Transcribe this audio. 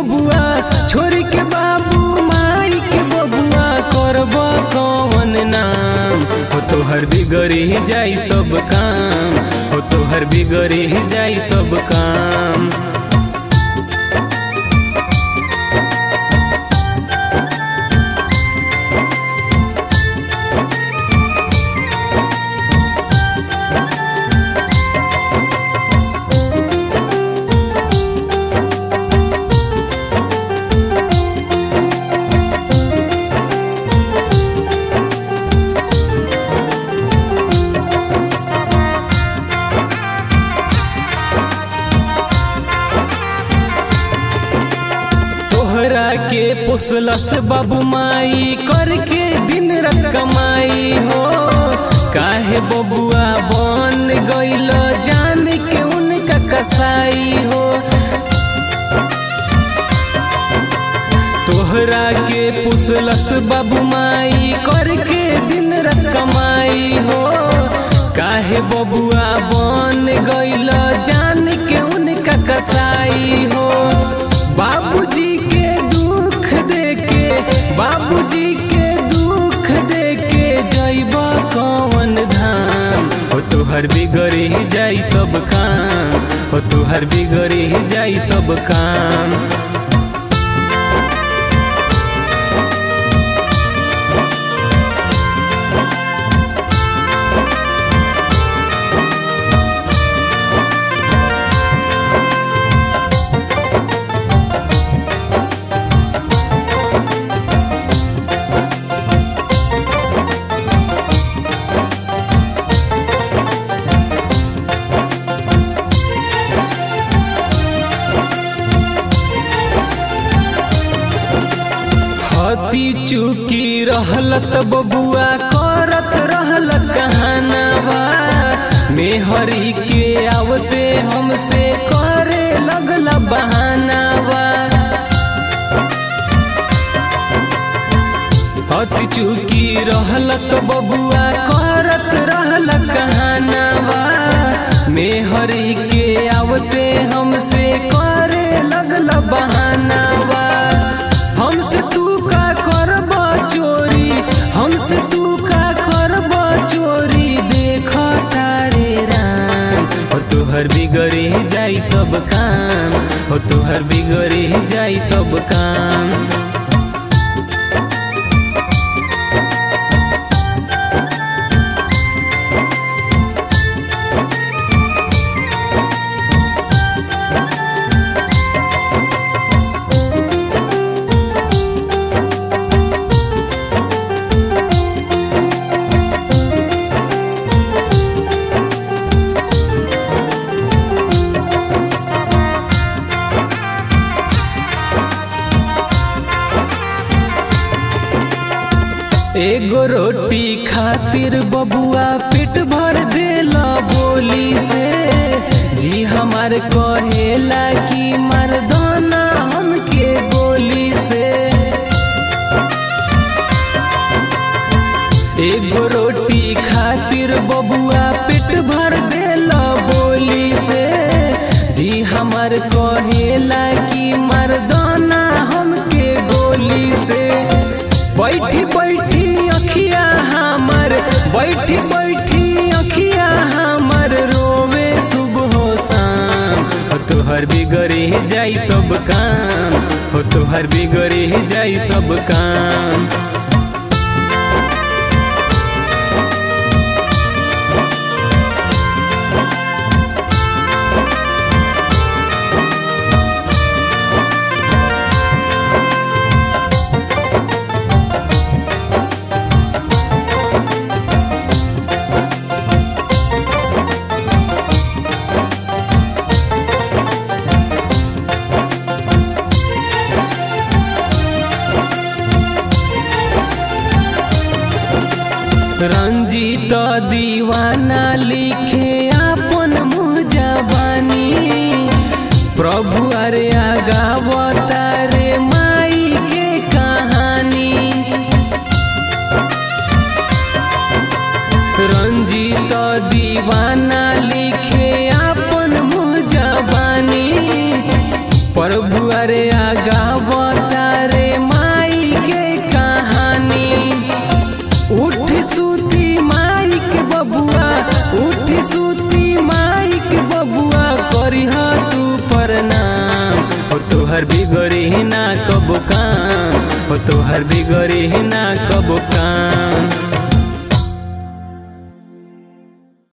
बबुआ छोरी के बाबू माई के बबुआ करब कौन नाम हो तोहर बिगड़ी जाई सब काम हो तोहर बिगड़ी जाई सब काम तोहरा के पोसलस बाबू माई करके दिन रात कमाई हो काहे बबुआ बन गइल जान के उनका कसाई हो तोहरा के पुसलस बाबू माई करके दिन रात कमाई हो काहे बबुआ बन गइल जान के उनका कसाई हो बाबूजी के दुख देके बाबूजी के दुख देके जइब कौन धाम हो तोहर बिगड़ी जाई सब काम हो तोहर बिगड़ी जाई सब काम हती चुकी रहलत बबुआ करत रहलत कहानावा मेहरी के आवते हमसे करे लगला बहानावा हती चुकी रहलत बबुआ करत रहलत कहानावा मेहरी के आवते हमसे करे लगला बहानावा हमसे तू का करब चोरी हमसे तू का करब चोरी देख तारे राम हो तोहर बिगड़ी जाई सब काम हो तोहर बिगड़ी जाई सब काम एगो रोटी खातिर बबुआ पेट भर देला बोली से जी हमार कहेला कि मर्दाना हमके गोली से एगो रोटी खातिर बबुआ पेट भर देला बोली से जी हमार कहेला कि मर्दाना हमके गोली से बैठी बैठी अखिया हमर बैठी बैठी अखिया हमर रोवे सुबह शाम हो तोहर बिगड़ी जाई सब काम हो तोहर बिगड़ी जाई सब काम रंजीत दीवाना लिखे अपन मुँह जबानी प्रभु अरे आगावता रे माई के कहानी रंजीत दीवाना लिखे अपन मुँह जबानी प्रभु अरे आगा तोहर बिगड़ी ना कबो काम